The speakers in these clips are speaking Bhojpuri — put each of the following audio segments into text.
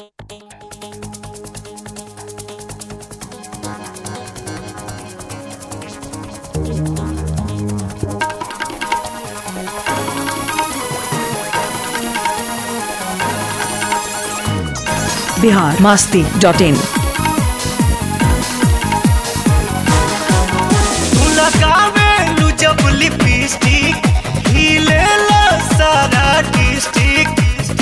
बिहार मास्ती डॉट इन लगावेलू जब लिपस्टिक हिलेला सारा डिस्ट्रिक्ट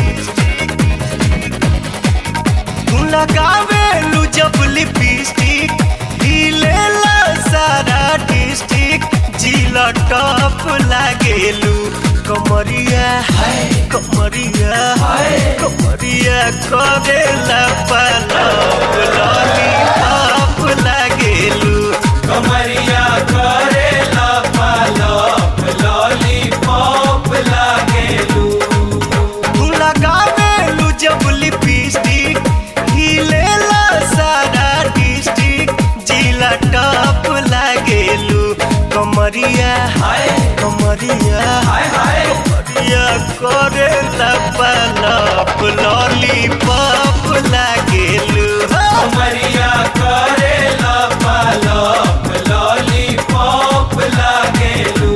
तू लगावेलू जब लिपस्टिक हिलेला सारा डिस्ट्रिक्ट जिला टॉप लागेलू कमरिया कमरिया कमरिया करेला पलप लॉलीपॉप लागेलू कमरिया करेला पालप लॉलीपॉप लागेलू तू लगावेलू जब लिपस्टिक हिलेला सारा डिस्ट्रिक्ट जिला टॉप लागेलू कमरिया हाय कमरिया हाय हाय कमरिया करेला पलप लॉलीपॉप लागेलू कमरिया करेला पालप लॉलीपॉप लागेलू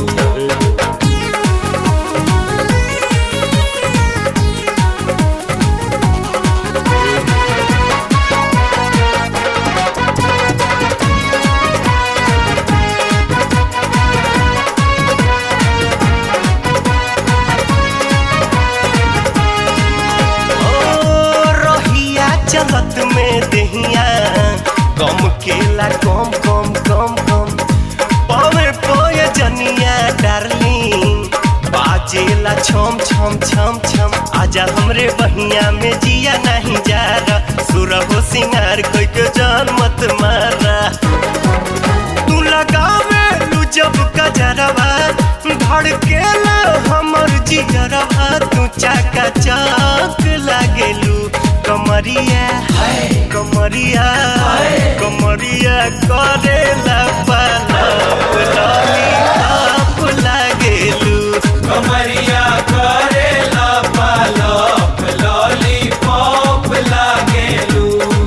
ओ रहिया चलत में दहिया कम केला कम कम कम कम पवे पोए जनिया डार्लिंग बाजेला छम छम छम छम आजा हमरे बहिया में जिया नहीं जा रहा सुरहो सिंगार कोई के जान मत मारा तू लगावे लू जब कजरवा धड़केला हमर जिगरवा तू चाका चौक लागेलू कमरिया कमरिया कमरिया करेला पलप लॉलीपॉप लागेलू कमरिया करेला पालप लॉलीपॉप लागेलू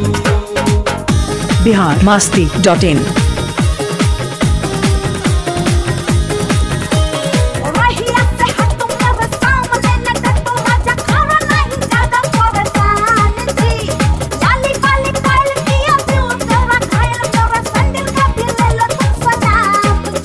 बिहार मास्ती डॉट इन रहिया से हटो मेरे सामने न डटो राजा खाना नहीं ज्यादा परेशान जी जाली वाली काल किया दिल तेरा घायल तेरा संदिल का भी ले लो तुम सजाब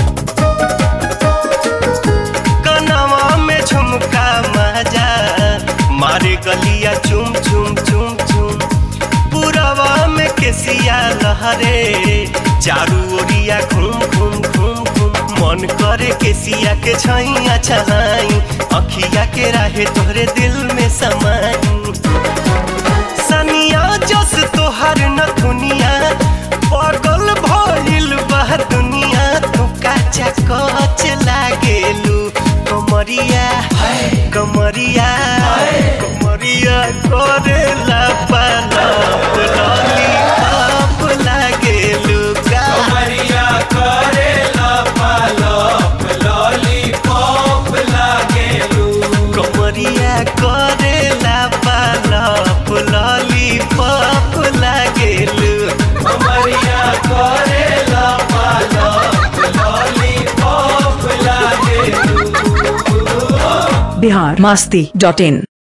जी कनवा में झुमका मजा मारे गलिया चुम चुम चुम चुम पुरवा में केसिया लहरे चारू ओरिया घूम घूम घूम घूम मन करे केसिया के छैया छहाई अखिया के राहे तोहरे दिल में समाई सनिया जस तोहर नथुनिया पगल भइल बा दुनिया तू काचा कच लागेलू कमरिया कमरिया कमरिया करेला पलप लॉलीपॉप लागेलू का कमरिया करेला पालप लॉलीपॉप लागेलू कमरिया करेला पलप लॉलीपॉप लागेलू कमरिया करेला पालप लॉलीपॉप लागेलू बिहार मास्ती डॉट इन